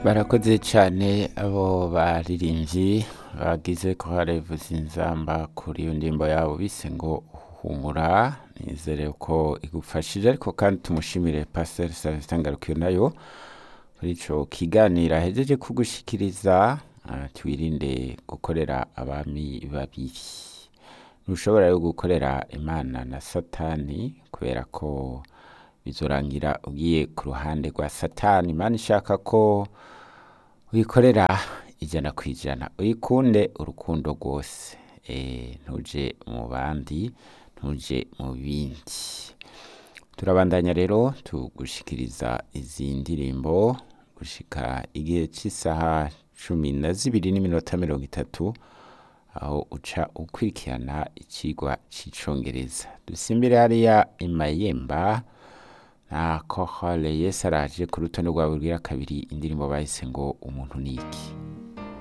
barakoze cyane abo baririmbyi bagize ko harevuza inzamba kuri iyo ndirimbo yabo bise ngo humura nizere ko igufashije ariko kandi tumushimire pasiteri celestin ngarukiyo nayo kuri icyo kiganiro ahejeje kugushikiriza ah, twirinde gukorera abami babiri ntushobora rero gukorera imana na satani kubera ko bizorangira ugiye ku ruhande rwa satani imana ishaka ko wikorera ijana ku ijana uyikunde urukundo rwose Eh, ntuje mu bandi ntuje mu bindi turabandanya rero tugushikiriza izi ndirimbo gushika igihe cy'isaha cumi na zibiri n'iminota mirongo itatu aho uca ukurikirana ikigwa cy'icongereza dusimbire hariya imayemba na kohole yesu araje ku rutonde rwa bubwira kabiri indirimbo bahise ngo umuntu ni iki